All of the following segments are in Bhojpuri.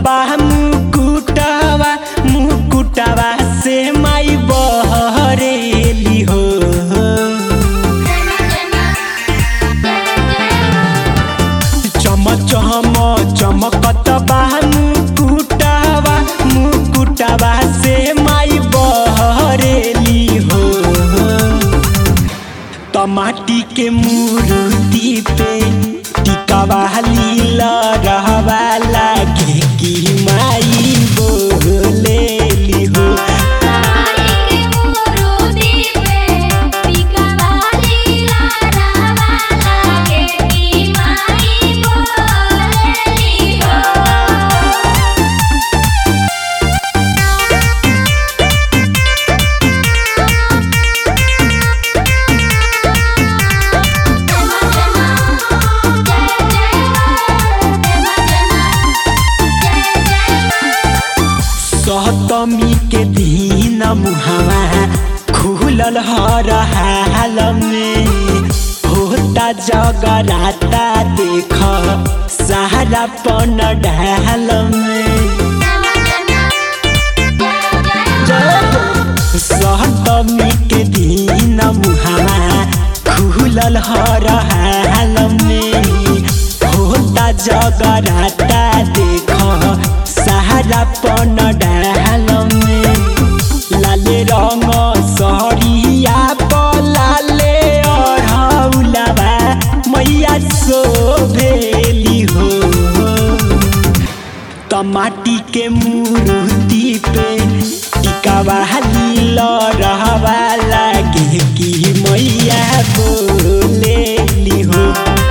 बा मुकुटवा मुकुटवा से माई बहरेली हो चम चम चमकत बा मुकुटवा मुकुटवा से माई बहरेली हो टमाटी के मूर्ति पे टिकावा लीला रहवा लागे कि माई बोलेली हो सप्तमी के दिन मुहावा खुलल हर हाल में होता जगराता देख सहारा पन ढाल में सप्तमी के दिन मुहावा खुलल हर हाल में होता जगराता देख सहारा पन डाल में लाले रंग सहरिया पलाले अढ़ौलाबा मैया सोभेली हो टमाटी के मूर्ति पे टिकावा लीला रहवा लागे कि मैया बोलेली हो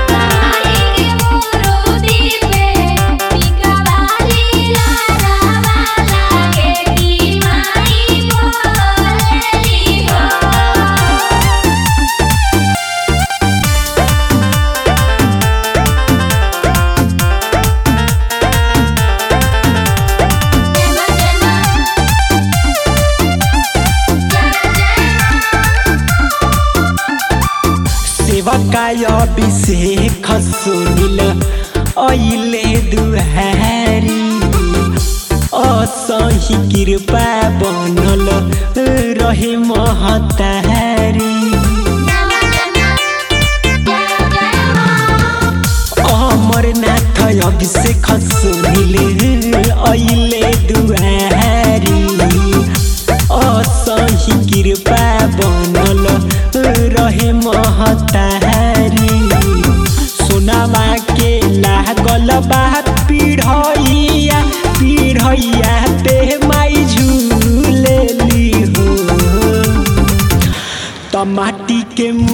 सेवकाय अभिषेक सुनिल अहिले दुहारी असही कृपा बनल रहे महतारी अमरनाथ अभिषेक सुनिल अहिले दुहारी असही कृपा बनल रहे महतारी सोनामा के लागल बा पीढ़ैया पीढ़ैया पे माई झूलेली हो टमाटी के